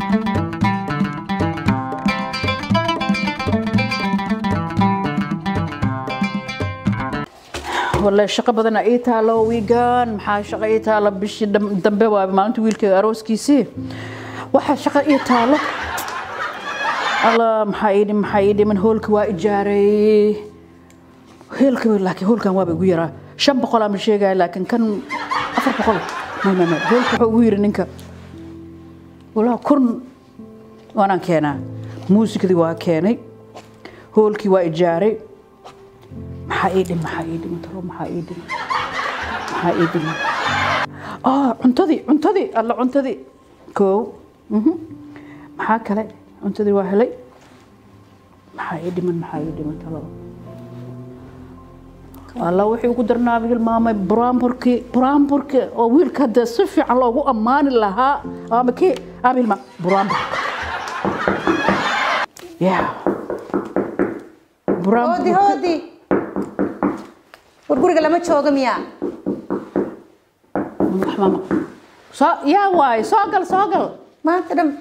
والله shaqo badan ii taalo wiigan maxaa shaqo ii taalo bishii dam- dambe waa maalinta wiilkayga arooskiisii waxaa shaqo ii taalo alla maxaa ii dhim maxaa ii dhiman hoolka waa ijaaray hoolka laakiin hoolkan waaba igu yaraa shan boqol ama sheegaya laakiin kan afar boqol may may may hoolka wuxuu ugu yiri ninka walaa kun waanaan keenaa muusikadii waa keenay hoolkii waa ijaaray maxaa ii dhim maxaa ii dhiman talo maxaa ii dhiman maxaa ii dhiman ah cuntadii cuntadii alla cuntadii koow mhm. maxaa kale cuntadii waa helay maxaa ii dhiman maxaa ii dhiman talo alla wixii ugu darnaaba hilmaamay buraanburkii buraanburkii oo wiilka hadda si fiican loogu ammaani lahaa ama kii ama hilmaa buraanburka yeah hoodi buraanburka hoodi war guriga lama jooga miyaa mama soo yaa waay soo gal soo gal maanta dhan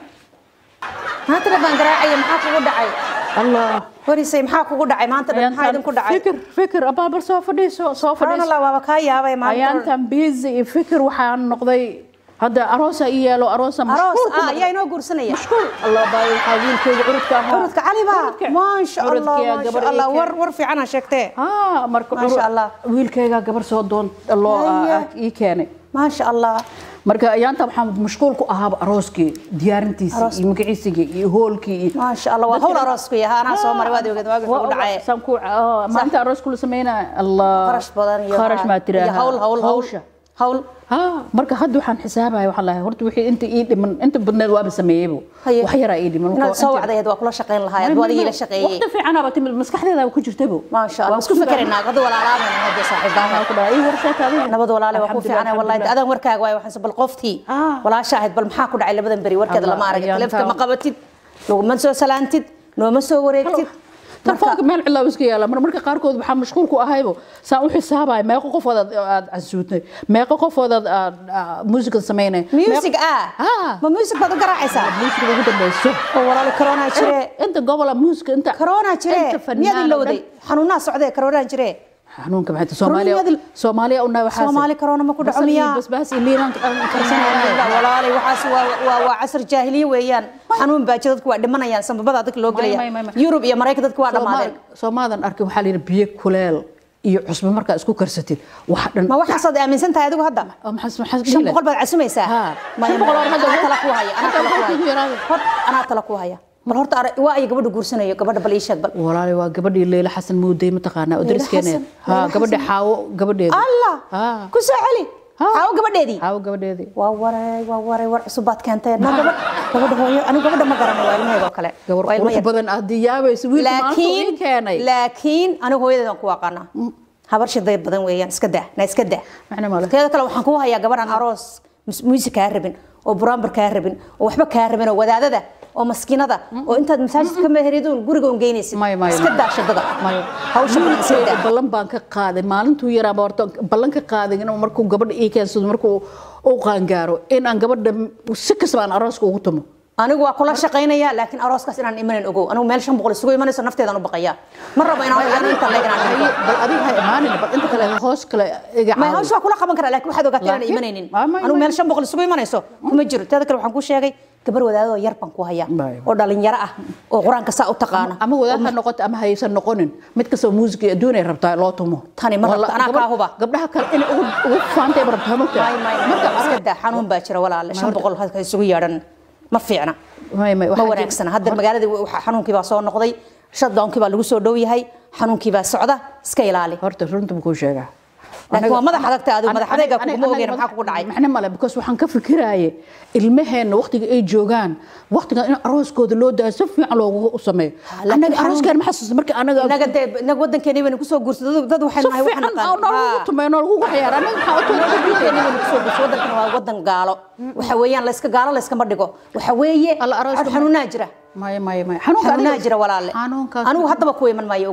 maanta dhan baan garaacaya maxaa kugu dhacay allah warisay maxaa kugu dhacay maanta dhan maxaa idinku dhacay fikir fikir abaabar soo fadhiiso soo subxaan fadhiiso allah waaba kaa yaabay maanta dhan. ayaantan busy iyo fikir waxaan noqday hadda aroosa i yeelo aroosa aroos mashquul ku ah noqday. ayaa inoo guursanaya mashquul allah baa waxaa wiilkeyga curudka ahaa curudka cali baa Curudka. maasha allah Curudkiyaa maasha gabar ii allah keen. war war fiican aa sheegtee ah marka Maasha curud- Allah. wiilkeyga gabar soo doon loo Haya. ii keenay maasha allah marka ayaanta waxaan mashquul ku ahaaba arooskii diyaarintiisii Aroos. iyo magaciisigii iyo hoolkii iyo maasha allah waa hawl aroosku yahaa anaa soo maray waad ogeed waagi kugu dhacay saan ku maanta aroos kula sameynaa allah kharash badan iyo kharash maa iyo tiraaha hawl hawl hawl hawsha hawl ha marka hadda waxaan xisaabaya waxaan lahay horta wixii inta ii dhiman inta badneed waaba sameeyeybo Haye. wax yaraa ii dhiman inaad soo wacdayd waa kula shaqayn lahaay aduu adigii la shaqeeyey waqti fiicanaaba timid maskaxdeedaaba ku jirtabo maasha allah isku fikeraynaa hadda walaalaabana hadda saaxiibaha ku dhahay ii horseeta adiga nabad walaale waa ku fiicnay wallahi Alxamdulillah. adan warkaaga waay waxaan bal qoftii Ah. walaasha ahayd bal maxaa ku dhacay labadan beri warkeeda Allah, lama arag ayaan taleefka ma taa- qabatid laguma soo salaantid nooma soo wareegtid telefoonka meel cilaa iska yaala mar marka qaarkood waxaa mashquul ku ahaybo saan u xisaabaya meeqo qofood aad aad casuutay meeqo qofood aad aad muusikada samaynay music ah Ah. ma music baad u garaacaysaa muusikada ugu dambeyso oo walaali corona jire inta gobola muusika inta corona jire inta fanaan miyaad oo ilowday dhan- xanuunaa socdee corona jire xanuunka maxay tahay soomaaliya Corona- soomaaliya una waxaa Soomaali corona ma ku dhaco miyaa? basbaas iyo liinaan karsanaya walaali waxaas waa waa waa casr jaahiliye weeyaan xanuun baa jira dadku waa dhimanayaan sanbabada dadka loo May, may, may, gelaya may. yurub iyo maraykan dadku waa dhammaadeen soomaadan arkay waxaa la yidhi biyo kuleel iyo cusbo markaa isku karsatid wax dhan ma waxaasaad aaminsan tahay adigu hadda oo maxaa maxaa shan dhihi boqol baad casumaysaa Ha. Maya, Shan boqol oo maya, hadda anaa wuxuu- tala ku haya anaa hadda tala ku wuxuu kugu haya yaraaday. Hor, anaa tala ku haya bal horta ara- waa ay gabadha guursanayo gabadha bal ii sheeg bal walaali waa gabadhii leyla xasan muudey mataqaanaa oo Leyla dariskeena Xasan, ha Leyla gabadha Xasan. xaawo gabadheeda allah Ha. ku soo celi Ha. xaawo gabadheedii xaawo gabadheedii waa waray waa waray war cusub baad keentay no gabadh gabadha hooyo anigu gabadha ma garanayo waa ilmaheeda oo kale gabar Waa ilmo qurux yar. badan aad diyaabayso wiilka maanta uu laakiin ii keenay laakiin anigu hooyadeedan ku aqaana habar shiday badan weeyaan iska daa na iska daa Macna ma leh. teeda kale waxaan ku hayaa gabadhan aroos mus- muusik kaa rabin oo buraanbar kaa rabin oo waxba kaa rabin oo wadaadada oo maskiinada oo intaad masaajidka ka meheridun guriga un geynaysid Maya, maya, iska maya. daa shadada Maya. hawsha badan iska Wiilkeyga daa ballan baan ka qaaday maalintuu yaraaba horta ballan ka qaaday inuu markuu gabadha ii keensado markuu u qaangaaro in aan gabadha si kastaba aan arooska ugu tumo anigu waa kula shaqaynaya laakiin arooskaas inaan imanan ogow anigu meel shan boqol isugu imanayso nafteedan u baqaya ma rabo inaan ogaano inta leeg inaan dhigo bal adiga ha imaanin bal inta kale hoos kale iga ma caawi. hawsha waa kula qaban karaa laakiin waxaad ogaataa inaan Laakiin- imanaynin Ah, may- anigu may- meel shan boqol isugu imanayso kuma jiro teeda kale waxaan kuu sheegay gabar wadaadoo yar baan ku hayaa May- oo dhalinyaro ah oo qur-aanka saa u taqaana ama wadaad ha noqoto ama haysan noqonin mid kastoo muusika iyo adduun ay rabtaa loo tumo Tani ma rabto, Walla- anaa gabadh- kaa huba. gabdhaha kale inay ugu ugu faantay ma rabtaa mogta May- may- marka may- iska daa xanuun baa jira walaale shan boqol ha isugu yeedhan ma fiicna may may ma waxaa wanaagsana jira- hadda magaaladii waxa- xanuunkii baa soo noqday shutdownkii baa lagu soo dhow yahay xanuunkii baa socda iska ilaali horta runta buu kuu sheegaa Laakiin waa madax adagta adigu, Aniga- madax adayga aniga- kuguma aniga- ogeyn, maxaa kugu dhacay? macne male because waxaan ka fikiraaye ilmaheenna waqtiga ay joogaan waqtiga in arooskooda loo daayo si fiican loogu sameeyo laakiin anaga xanuun- arooskeen ma xasuusta marka anaga inaga dee inaga wadankeeni baynu kusoo guursaday dad- dad waxay si nahay waxaan fiican naqaan noolagu tumeeyo noolagu waxyaar anaga maxaa u wadankeeni baynu kusoo guursaday wadankan waa wadan gaalo waxa weeyaan layska gaalo layskama dhigo waxa weeye Alla arooska ma- xanuunaa jira maya maya maya xanuunka xanuunaa adiga- jira walaale xanuunkaas anigu haddaba ku iman maayo ogow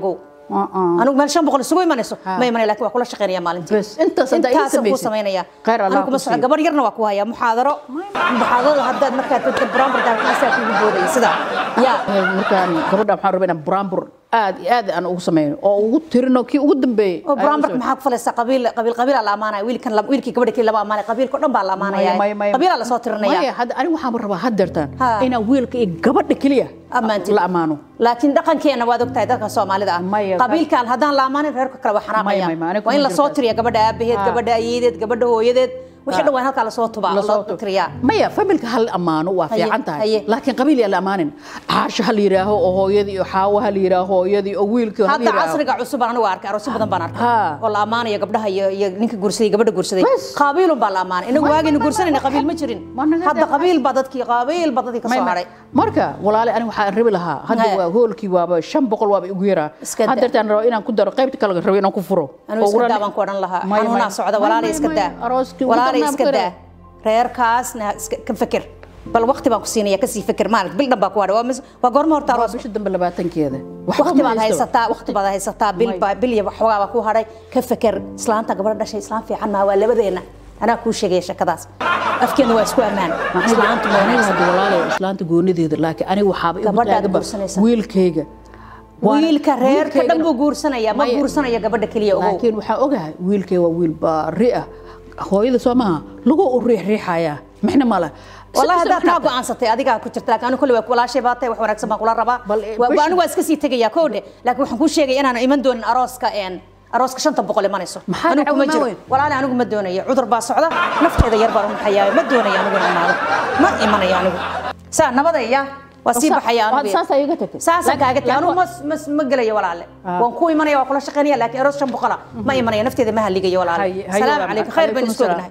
Uh-uh. anigu meel shan boqol isugu imanayso ma imanaya laakiin waa kula shaqeynaya maalintii Bes, intaas haddaa ii intaasaan kuu samaysid. samaynaya Khayr Allah anigu kuma ku socon siiyo. gabar yarna waa ku hayaa muxaadaro muxaadarada haddaad markaad dadka buraanburdaa kaasaa kugu boodaya sida yaa markaan gabadha waxaan rabaa inaan buraanbur aad iyo aad aan ugu sameyno oo ugu tirino kii ugu dambeeyey oo buraanburka maxaa ku falaysaa qabiil qabiil qabiilaa la amaanaya wiilkan la- wiilkii gabadha kii lama amaanaya qabiilka o dhan baa la amaanaya qabiilaa lasoo tirinaya maya hadda aniga waxaan rabaa haddeertaan Ha. inaan wiilka iyo gabadha keliya Ammaantid. la ammaano laakiin dhaqankeena waad ogtahay dadka soomaalida ah Maya, qabiilkan haddaan la amaanin reerka kale waa Maya, maya, xanaaqayaan aniga waa in kuma lasoo jirto. tiriya gabadha aabaheed Ha. gabadha ayeedeed gabadha hooyadeed wixii dhan waa in halkaa lasoo tubaa lasoo loo tiriyaa maya familka hal ammaano waa Haye, fiican tahay haye. laakiin qabiil yaa la ammaanin caasho ha la yidhaaho oo hooyadii iyo xaawo ha la yidhaaho hooyadii oo wiilkii ha la hadda yidhaaho casriga cusub aan anigu arkay aroosyo badan baan arkay Ha. oo la ammaanayo gabdhaha iyo iyo ninka guursaday gabadha guursaday Bas. qaabiilun baa la ammaanay inagu Ma- waagaynu ma- guursanayna ma- qabiil ma jirin ma naga hadda deeqay. qabiil baa dadkii qaabiil baa dadkii ka May- soo may- haray marka walaale aniga waxaan rabi lahaa hadda Haye. waa hoolkii waaba shan boqol waaba igu yaraa Iska daa. haddeertaan raba inaan ku daro qaybta kale rabo inaan ku furo anigu Oo iska uran- daa baan ku odhan lahaa May- xanuunaa may- socda may- walaalay may- iska may- daa arooskii ugu walaalay darnaa iska ku daa reerkaasna iska- ka feker bal waqti baan ku siinaya kasii feker maalit bil dhan baa ku hadhay waa mis- waa goorma horta waa aroos bisha dambe labaatankeeda Waxba waqti ma baad haysto. haysataa waqti baad haysataa bil May. baa bil iyo waxoogaa baa ku hadhay ka feker islaanta gabadha dhashay islaan fiican maa waa labadeena anaa kuu sheegaya shakadaas afkeena waa isku ammaan islaantu ma aniga wanaagsan hadda walaale islaanta goonideeda laakiin aniga waxaaba igu Gabadhaad taaganba guursanaysaa. wiilkayga Waana- wiilka reerka dhan wiilkaygana- buu guursanaya ma Maya- guursanaya gabadha keliya ogow laakiin waxaan ogahay wiilkay waa wiil baari ah hooyada soo maaha lagu u riixriixayaa mixna male والله هذا taa go'aansatay adigaa ku jirta laakiin anigu kulli waa walaashay baa tahay wax wanaagsan baan kula rabaa Bal, eh, Waa- wish- anigu waa iska sii tegayaa koodhe laakiin waxaan kuu sheegay inaan iman doonin arooska een arooska shanta boqol imanayso Maxaa anigu dhacaw kuma ma jiro weyn? walaali anigu ma doonayo cudur baa socda nafteeda yar baan u maxayaa ma doonayo anigu inaan imaado ma imanayo anigu saa nabadaya waa sii baxaya anigu saasaa iga tagtay saasaan kaaga tagay anigu laakiin- ma ma- ma gelayo walaale Ah. waan ku imanaya waa kula shaqaynaya laakiin aroos shan boqola ma imanayo nafteeda ma haligayo walaale Haye- haye salaamu walaal. calaykum khayr baan Calaykum isku salaam.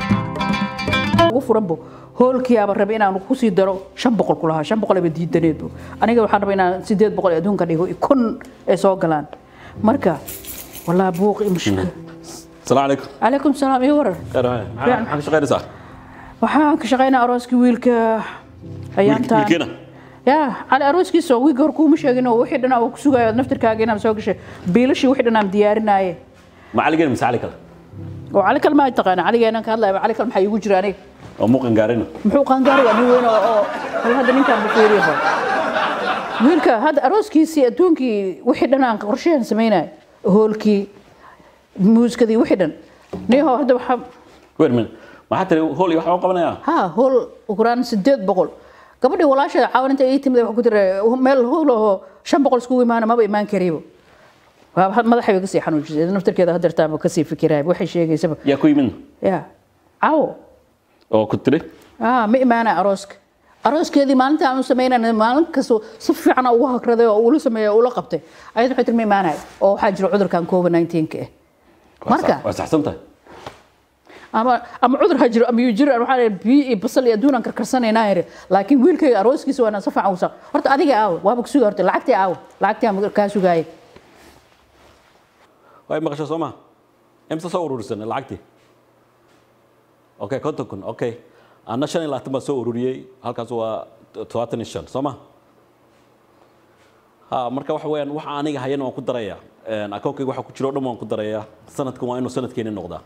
ognahay ugu furanbo hoolkiyaaba rabay inaan kusii daro shan boqol ku lahaa shan boqol aba diidaneedbo aniga waxaan rabay inaan sideed boqol ee adduunka dhigo kun ay soo galaan marka walaa buuq iyo mushkil السلام عليكم calaykum salaam iyo warar خير هاي فعلا. maxaa ka shaqaynaysaa waxaan ka shaqaynaa arooskii wiilka ayaantaan wiilkiina ya cali arooskiisa wiilka hor kuuma sheegin oo wixii dhan uu ku sugayo naftirkaaga inaan soo gashay biilashii wixii dhan aan diyaarinaaye macalligeen mise cali kale oo cali kale maa taqaana caligeenan ka hadlaya cali kale maxaa iigu jira aniga oo muuqan gaarina muxuu qaangaari waa nin weyn oo oo hal hadda ninkaan bufiiriyaho wiilka hadda arooskiisii adduunkii wixii dhan aan qorshehan samaynay hoolkii muusikadii wixii dhan niho hadda waxaa weer min maxaa tiri hool iyo waxbaa qabanayaa ha hool ukuraan sideed boqol gabadhii walaasheeda caawinta ii timid waxaa ku tiri meel hool ahoo shan boqol iskugu imaana maba imaan karibo waa madaxayba kasii xanuujisay naftarkeeda hadeertaanba kasii fikiraay waxay sheegaysaba yaa ku yimid ya caawo oo ku tiri ah ma imaana arooska arooskeedii maalinta aan u samaynayna maalin kasta si fiican ugu hakraday oo ula sameeyay oo ula qabtay ayad waxay tiri ma imaanayo oo waxaa jira cudurkan covid 19 ka ah marka waa saxsan tahay ama ama cudur ha jiro ama yuu jiro waxaa leeyahay biyo iyo basal iyo adduun aan karkarsanaynaa yiri laakiin wiilkayga arooskiisa waa inaan si fiican u saq horta adiga aawo waaba ku suga horta lacagtii aawo lacagtii aan kaa sugaayay way maqasho soo ma imsa soo ururisan lacagtii okay konton kun okay anna shan iyo labaatan baan soo ururiyey halkaas waa todobaatan iyo shan soo ma ha marka waxa weeyaan waxa aniga hayana waan ku darayaa akoonkayga waxa ku jiro o dhan waan ku darayaa sanadkan waa inuu sanadkeeni noqdaa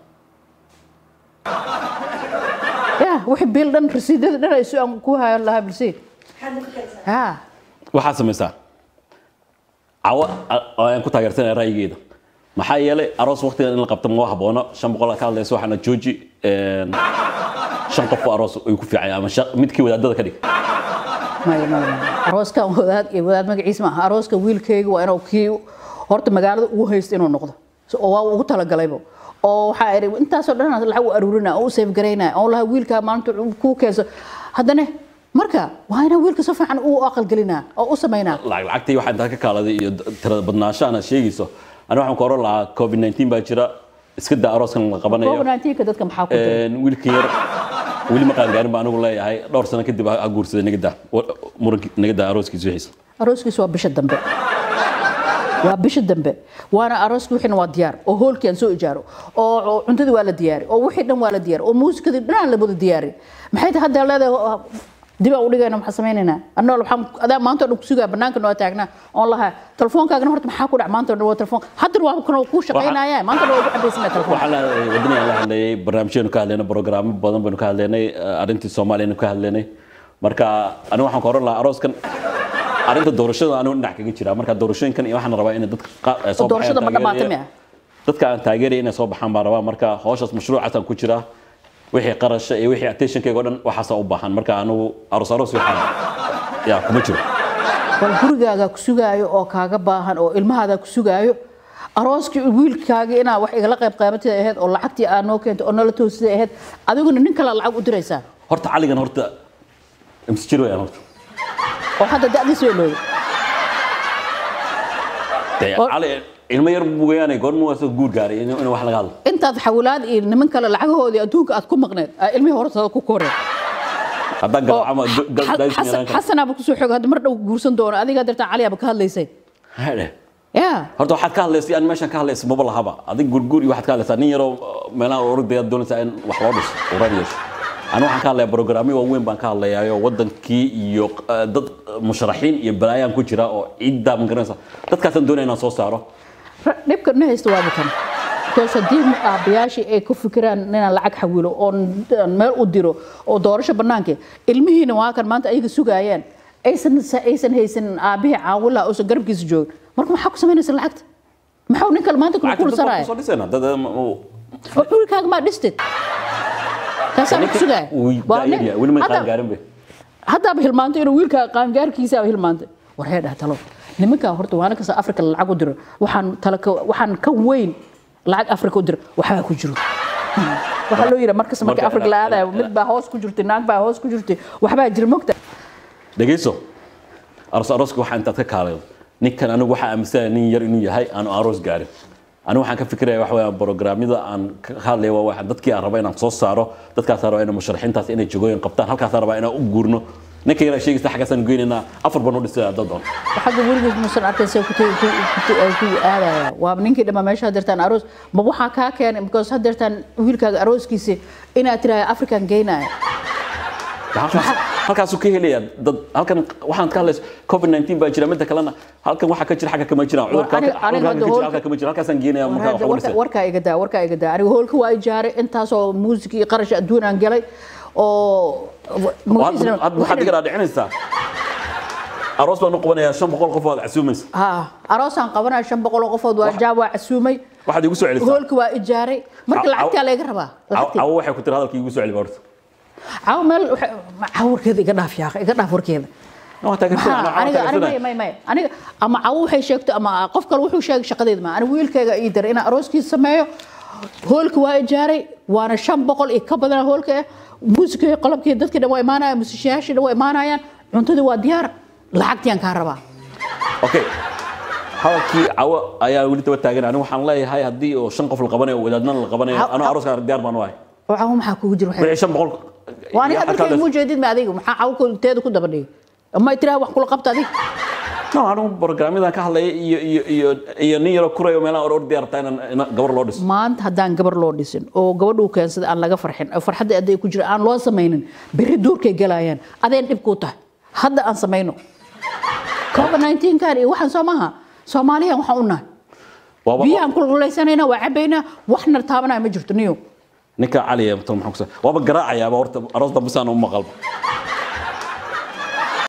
ya wixii biil dhan rasiidada dhan ay aan ku hayan lahaa bilsi ha waxaad samaysaa cawo ayaan ku taageersanaya ra'yigeeda maxaa yeelay aroos waqtigan in la qabto ma haboono shan boqol ka hadlaysa waxaana jooji shan qof oo aroos ay ku fiican ama shan- midkii wadaadada ka dhig maya maya maya arooskan wadaad iyo wadaad magaciisa maaha arooska wiilkayga waa inuu kii horta magaalada ugu haysto inuu noqdo So, oo waa ugu talagalayba oo waxaa idhi intaasoo dhan lacag u aruurinaa oo u seef garaynaa oo lahaa wiilkaa maalinta kuu keenso haddana marka waa inaa wiilka si fiican u aqalgelinaa oo u samaynaa lacag lacagtii waxaa intaa ka kaaladay iyo tirada badnaashahan aad sheegayso ani waxaan ku oran lahaa covid 19 baa jira iska daa arooskan la qabanayo covid 19 dadka maxaa ku jira wiilkan yar weli ma qaangaarin baa anigu leeyahay dhowr sano kadib ha guursaday nagadaa muranki nagadaa arooskiisa wixiisa arooskiisa waa bisha dambe waa bisha dambe waana arooski wixiina waa diyaar oo hoolkii aan soo ijaaro oo oo cuntadii waa la diyaari oo wixii dhan waa la diyaari oo muusikadii dhan aan la wada diyaari maxay tahay hadda leedahay dib aan u dhigayna maxaa samaynaynaa annoo waxaan adaa maanta oo dhan ku sugaa bannaanka noo taagnaa oon lahaa telefoonkaagana horta maxaa ku dhac maanta oo dhan waa telefoon haddana waa kan kuu shaqaynaya maanta dhan waa ugu cabaysanaa telefoon waxaan leedahay waddaniyaan la hadlayay barnaamijyanu ka hadlaynay programmo badan baynu ka hadlaynay eh, arrintii soomaaliyanu ka hadlaynay marka anigu waxaan ka oran lahaa arooskan arrinta doorashada anigu dhinac kaga jira marka doorashooyinkan iyo waxaan rabaa inay dadka qa- eh, soo doorashada ma baxayaan dhammaatay taageeraya. miya dadka aan taageeraya inay soo baxaan baan rabaa marka hawshaas mashruucaasaan ku jiraa wixii qarasha iyo wixii attentionkayga oo dhan waxaasaa u baahan marka anigu aroos aroos waxaa yaa kuma jiro bal gurigaaga ku sugaayo oo kaaga baahan oo ilmahaada ku sugaayo arooskii wiilkaaga inaa wax igala qayb qaabatida ahayd oo lacagtii aa noo keentay oo nala toosida ahayd adiguna nin kale lacag u diraysaa horta caligan horta imse jir wayaan horta oo hadda da'diis way looday dee Oo- cali ilmo yar bugayaanay goorma waa soo guur gaaray in in wax laga hadlo intaad xawlaad iyo niman kale lacagahoodii adduunka aad ku maqneed aa ilmihii hortada ku koreen haddaan oo garaacama Xa- Xasan- xasanaaba kusoo xoog hadda mar dhow guursan doono adigaa dartaa caliyaaba ka hadlaysay hadhe ya horta waxaad ka hadlaysay aan meeshan ka hadlaysa maba lahaba adig gurguur iyo waxaad ka hadlaysaa nin yaroo meelaha orogdayaad doonaysaa in wax loo dhiso uran yeesho anigu waxaan ka hadlayaa programyo waaweyn baan ka hadlayaayo wadankii iyo eh, dad musharaxiin iyo balaayaan ku jira oo ciiddaa ma garanaysa dadkaasaan doonaya inaan soo saaro Ra- dhibka na haysta waa bitan because haddii aabayaashii ay ku fikiraan inaan lacag xawilo oon aan meel u diro oo doorasho bannaanka ilmihiina waa kan maanta ayaga sugaayaan aysan aysan haysan aabihii caawila uusan garabkiisa joogin marka maxaa ku samaynaysa lacagta maxuu nin kale maanta ku lacagta dadka kursanaaya kusoo dhisayna dad eh, uu- oo xulkaaga maa dhistid kaasaa ku sugaaya Uu Waa nin- daayar yahay, weli ma hadda- qaangaarin be haddaaba hilmaantay inuu wiilka qaangaarkiisaaba hilmaantay war hee dhah talo nimankaa horta waana kasta afrika lacag u diro waxaan tala ka waxaan ka weyn lacag afrika u diro waxbaa ku jiro waxaa loo yidhi markasta markii Marka- afrika la aadayo mid baa hoos ku jirtay naag baa hoos ku jirtay waxbaa jira mogta dhegayso aroos arooska waxaa intaad ka kaalay ninkan anigu waxaa aaminsanaya nin yar inuu yahay aanu aroos gaarin anigu waxaan ka fikiraya waxa weeyaan programyada aan ka hadlaya waa waxaan dadkii aan raba inaan soo saaro dadkaasaan raba inay musharaxiintaas inay jagooyin qabtaan halkaasaan rabaa inaan u guurno ninka yaraa sheegaysa xaggaasaan geynaynaa afar baan u dhisay dad doon xagga weligiis muusan arkayn see ku tegi- ku- ku- ku- ku aadaya waa ninkii dhammaa meesha hadeertaan aroos ma waxaa kaa keenay because hadeertaan wiilkaaga arooskiisa inaad tiraahdo afrikan geynaya halkaas halkaasuu ka helaya dad halkan waxaan ka hadlaysa covid 19 baa jira midda kalena halkan waxaa ka jira xagga kama jiraan cudurka aniga- halka aniga cudurka ka hadda jira hoolka- halka kama jira halkaasaan geenaya markaa wax u warka- dhisay warkaa iga daa warkaa iga daa aniga hoolka waa ijaaray intaasoo muusik iyo qarash adduun aan galay oo hadda hadda waxaad iga dhaadhicinaysaa aroos baan u qabanayaa shan boqol qof oo aad casuumaysa ha aroosaan qabanaya shan boqol oo qofood waa jaab waa casuumay waxaad igu soo celisaa hoolka waa ijaaray marka Caw- lacagtaa laga rabaa lacagtii. cawo waxay ku tiri hadalkii igu soo celi horta cawo meel waxa- cawo warkeeda iga dhaaf yaaq iga dhaaf warkeeda waa taageersan Maxaa? aniga aniga may may may aniga ama cawo waxay sheegto ama qof kale wuxuu sheegay shaqadeeda ma aniga wiilkayga ii daray inaan arooskiisa sameeyo hoolka waa ijaaray waana shan boqol iyo ka badan hoolka ah muusikii qalabkii dadkii dhan waa imaanayaan musishayaashii dhan waa imaanayaan cuntadii waa diyaar lacagtiyan kaa rabaa okay hadalkii cawo ayaa weli daba taagan anigu waxaan leeyahay haddii oo shan qof la qabanayo oo wadaadna la qabanayo Caw- anuu caw- arooska diyaar baan u ahay oo cawo maxaa kugu jira waxay wixii shan boqol waa aniga iyo halkaa dadkayga la- muu jeedid ma adiga maxaa cawo teeda ku daba dhigay ama tiraa wax kula qabta adiga no anigu programyadan ka hadlaya iyo iyo iyo iyo nin yaroo kurayo meelaha or ordi rabtaa inaan in gabar loo dhiso maanta haddaan gabar loo dhisin oo gabadhuu keensada aan laga farxin oo farxadda aday ku jira aan loo samaynin berri duurkay galayaan adeen dhib kuu tahay hadda aan samayno covid 19 kan iyo waxaan soo maaha soomaaliyan waxaan u nahay Waaba- biyahan kululaysanaynaa waa cabaynaa waxna taabanaya ma jirto niyo ninka cali ee tan maxaa ku sa- waaba garaacayaaba horta aroos dambe saan u maqalba